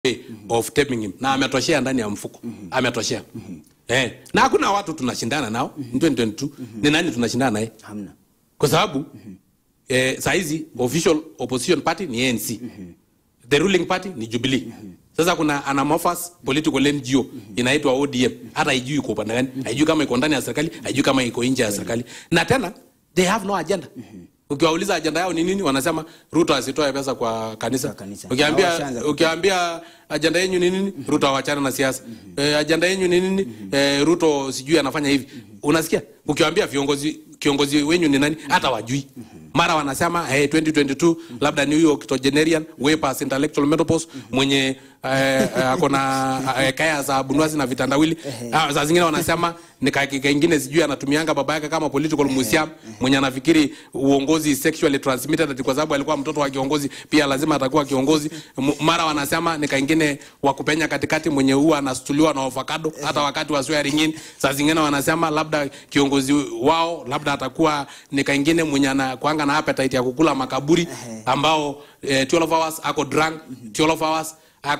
way of taping him na ametoshea ndani ya mfuko ametoshea eh, na hakuna watu tunashindana nao in 2022 ni nani tunashindana naye hamna kwa sababu eh, saizi official opposition party ni ANC the ruling party ni Jubilee sasa kuna anamorphous political NGO inaitwa ODM hata haijui iko upande gani haijui kama iko ndani ya serikali haijui kama iko nje ya serikali na tena they have no agenda ukiwauliza ajenda yao ni nini wanasema Ruto asitoe pesa kwa kanisa, Kwa kanisa. ukiambia Hawashaanza ukiambia ajenda yenyu ni nini Ruto awachana na siasa eh, ajenda yenyu ni nini eh, Ruto sijui anafanya hivi unasikia ukiwaambia viongozi kiongozi wenyu ni nani hata wajui mara wanasema hey, 2022 labda ni huyo octogenarian way past intellectual menopause mwenye eh, eh, ako na eh, kaya za bunwasi na vitandawili ah, saa zingine wanasema ni kakika ingine sijui anatumianga baba yake kama political museum mwenye anafikiri uongozi is sexually transmitted ati kwa sababu alikuwa mtoto wa kiongozi pia lazima atakuwa kiongozi M- mara wanasema ni kaingine wa kupenya katikati mwenye huwa anastuliwa na avocado hata wakati wa swearing in saa zingine wanasema labda kiongozi wao labda atakuwa ni kaingine mwenye anakuanga na appetite ya kukula makaburi ambao eh, 12 hours ako drunk 12 hours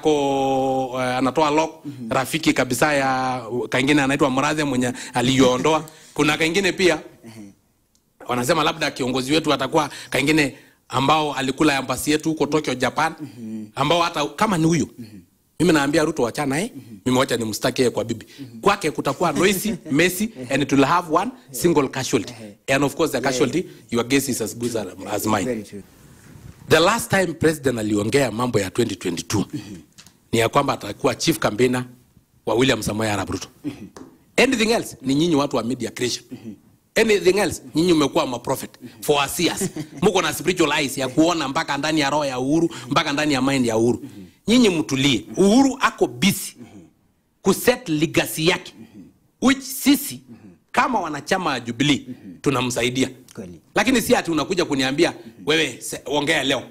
ako uh, anatoa lock rafiki kabisa ya kaingine anaitwa Mradhe mwenye aliyoondoa kuna kaingine pia wanasema labda kiongozi wetu atakuwa kaingine ambao alikula ambasi yetu huko Tokyo Japan ambao hata kama ni huyo mimi naambia Ruto wachana eh mimi wacha nimstaki yeye kwa bibi kwake kutakuwa noisy messy and it will have one single casualty and of course the casualty your guess is as good as, as mine very true the last time president aliongea mambo ya 2022 ni ya kwamba atakuwa chief campaigner wa William Samoei Arap Ruto anything else ni nyinyi watu wa media creation anything else nyinyi mmekuwa maprophet for us years mko na spiritual eyes ya kuona mpaka ndani ya roho ya Uhuru mpaka ndani ya mind ya Uhuru nyinyi mtulie Uhuru ako busy kuset legacy yake which sisi kama wanachama wa Jubilee tunamsaidia Kweli. lakini si ati unakuja kuniambia wewe se- ongea leo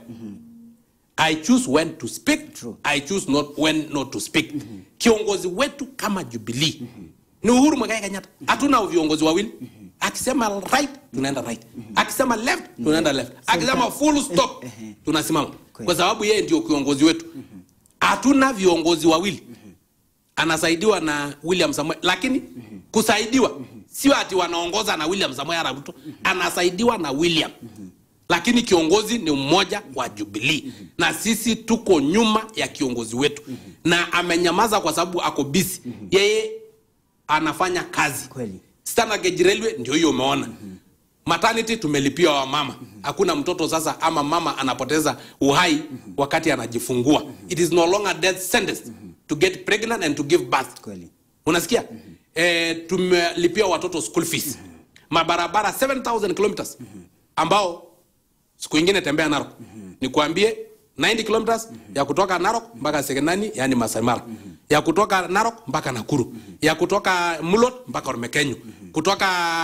I choose when to speak True. I choose not when not to speak kiongozi wetu kama Jubilee ni Uhuru Muigai Kenyatta hatuna viongozi wawili akisema right tunaenda right akisema left tunaenda left akisema full stop tunasimama kwa sababu yeye ndio kiongozi wetu hatuna viongozi wawili anasaidiwa na William Samoei lakini kusaidiwa sio ati wanaongoza na William Samoei Arap Ruto anasaidiwa na William lakini kiongozi ni mmoja wa Jubilee na sisi tuko nyuma ya kiongozi wetu na amenyamaza kwa sababu ako busy yeye anafanya kazi Kweli. standard gauge railway ndio hiyo umeona maternity tumelipia wamama hakuna mtoto sasa ama mama anapoteza uhai wakati anajifungua it is no longer death sentence to get pregnant and to give birth kweli unasikia eh, tumelipia watoto school fees mabarabara 7000 kilometers ambao siku ingine tembea Narok nikuambie 90 kilometers ya kutoka Narok mpaka Sekenani yani Masai Mara ya kutoka Narok mpaka Nakuru ya kutoka Mulot mpaka Ormekenyu kutoka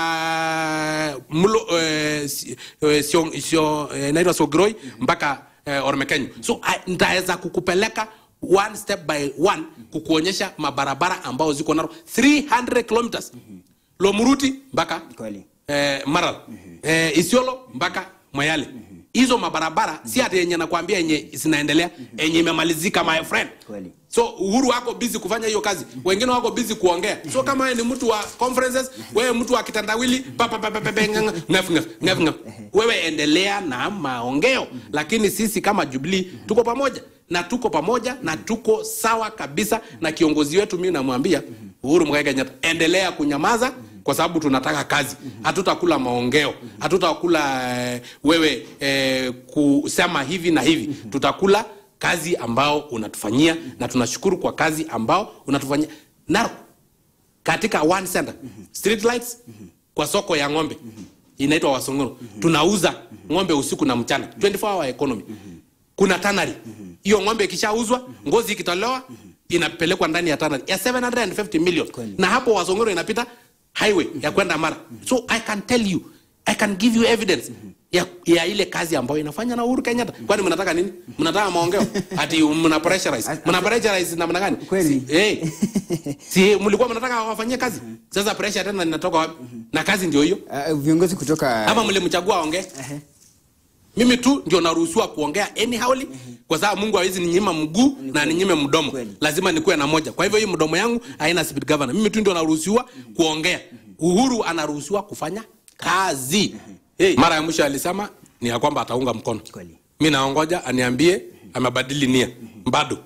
Mulo eh, si- eh, sio sio eh, inaitwa Sogroi mpaka eh, Ormekenyu so I- nitaweza kukupeleka one step by one kukuonyesha mabarabara ambao ziko Narok 300 kilometers Lomuruti mpaka kweli eh, Maral eh, Isiolo mpaka Moyale hizo mabarabara si ati yenye nakwambia yenye zinaendelea yenye imemalizika my friend Kweli. so uhuru wako busy kufanya hiyo kazi wengine wako busy kuongea so kama wewe ni mtu wa conferences wewe mtu wa kitandawili pa, pa, pa, pa, pa, pa, nganga, ngaf, ngaf, ngaf, ngaf. wewe endelea na maongeo lakini sisi kama Jubilee tuko pamoja na tuko pamoja na tuko sawa kabisa na kiongozi wetu mimi namwambia Uhuru Muigai Kenyatta endelea kunyamaza kwa sababu tunataka kazi hatutakula maongeo hatutakula eh, wewe eh, kusema hivi na hivi tutakula kazi ambao unatufanyia na tunashukuru kwa kazi ambao unatufanyia Narok katika one center street lights kwa soko ya ng'ombe inaitwa Wasongoro tunauza ng'ombe usiku na mchana 24 hour economy kuna tanari hiyo ng'ombe ikishauzwa ngozi ikitolewa inapelekwa ndani ya tanari ya 750 million Kweli. na hapo Wasongoro inapita highway ya kwenda Mara so I can tell you I can give you evidence ya, ya ile kazi ambayo inafanya na Uhuru Kenyatta. Kwani mnataka nini? Mnataka maongeo? Ati mna pressurize. Mna pressurize namna gani? Kweli. Si, eh. si mlikuwa mnataka wafanyie kazi? Sasa pressure tena inatoka wapi? Na kazi ndio hiyo. uh, viongozi kutoka Ama mlimchagua aongee? mimi tu ndio naruhusiwa kuongea anyhowly kwa sababu mungu hawezi ninyima mguu na ninyime mdomo Kweli. lazima nikuwe na moja kwa hivyo hii mdomo yangu haina speed governor mimi tu ndio naruhusiwa kuongea uhuru anaruhusiwa kufanya kazi hey. mara ya mwisho alisema ni ya kwamba ataunga mkono Kweli. mi naongoja aniambie amebadili nia bado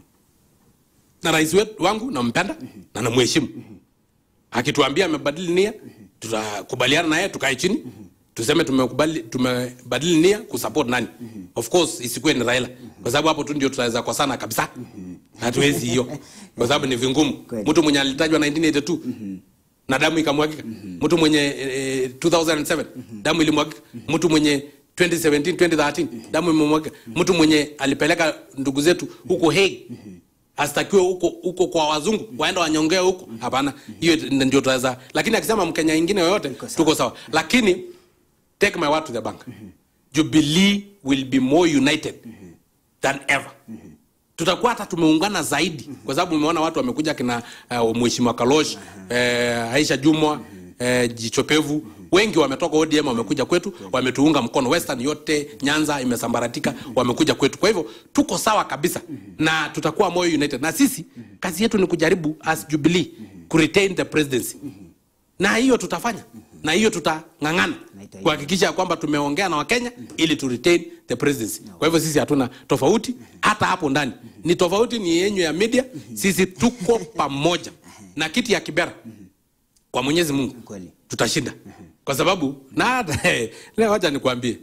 na rais wetu wangu nampenda na namheshimu akituambia amebadili nia tutakubaliana naye tukae chini tuseme tumekubali tumebadili nia kusupport nani of course isikuwe ni raila kwa sababu hapo tu ndio tutaweza kosana kabisa hatuwezi hiyo kwa sababu ni vingumu Kweli. mtu mwenye alitajwa 1982 na damu ikamwagika mtu mwenye eh, 2007 damu ilimwagika mtu mwenye 2017 2013 damu imemwagika mtu mwenye alipeleka ndugu zetu huko Hague astakiwe huko huko kwa wazungu waenda wanyongee huko hapana hiyo ndio tutaweza lakini akisema mkenya ingine yoyote tuko sawa lakini take my word to the bank jubilee will be more united than ever tutakuwa hata tumeungana zaidi kwa sababu umeona watu wamekuja kina uh, mheshimiwa kalosh eh, aisha jumwa eh, jichopevu wengi wametoka odm wamekuja kwetu wametuunga mkono western yote nyanza imesambaratika wamekuja kwetu kwa hivyo tuko sawa kabisa na tutakuwa moyo united na sisi kazi yetu ni kujaribu as jubilee kuretain the presidency na hiyo tutafanya na hiyo tutang'ang'ana Na itaisha. kuhakikisha ya kwamba tumeongea na wakenya ili tu retain the presidency kwa hivyo sisi hatuna tofauti hata hapo ndani ni tofauti ni yenyu ya media sisi tuko pamoja na kiti ya kibera kwa mwenyezi mungu Kweli. tutashinda kwa sababu na hata leo wacha nikwambie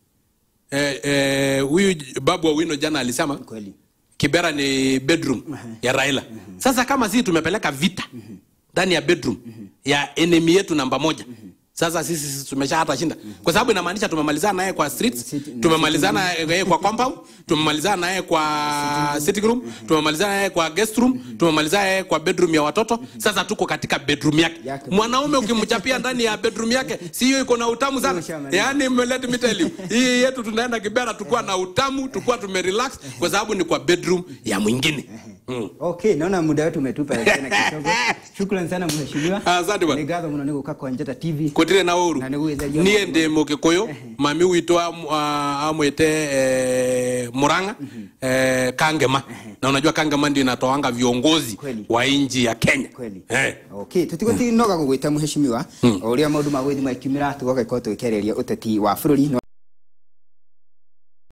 eh, eh, huyu babu wa wino jana alisema Kweli. kibera ni bedroom ya raila sasa kama sisi tumepeleka vita ndani ya bedroom ya enemy yetu namba moja sasa sisi sisi tumesha hata shinda kwa sababu inamaanisha tumemalizana naye kwa streets Sit- tumemalizana naye kwa compound tumemalizana naye kwa sitting room tumemalizana naye kwa guest room tumemalizana naye kwa bedroom ya watoto sasa tuko katika bedroom yake Yake. mwanaume ukimchapia ndani ya bedroom yake si hiyo iko na utamu sana Ushamaliza. yaani let me tell you hii yetu tunaenda kibera tukuwa na utamu tukuwa tumerelax kwa sababu ni kwa bedroom ya mwingine mm. okay naona muda wetu umetupa tena kidogo shukrani sana mheshimiwa Asante bwana. Nĩ ngatho mũno nĩ gũka kwa njata tv kutire na uru Na nĩ gwĩtheria niĩ maũndũ. ndĩ mũgĩkũyũ mami witũ am- a- amwĩte eh, muranga eh, kangema na unajua kangema ndio inatoanga viongozi Kweli. wa nchi ya kenya kweli eh. okay tutigũtinoga gũgwĩta mũheshimiwa o ũrĩa maũndũ ma gwĩthi makiumĩra tũgoka ikorwo tũgĩkĩarĩria ũteti wa bũrũri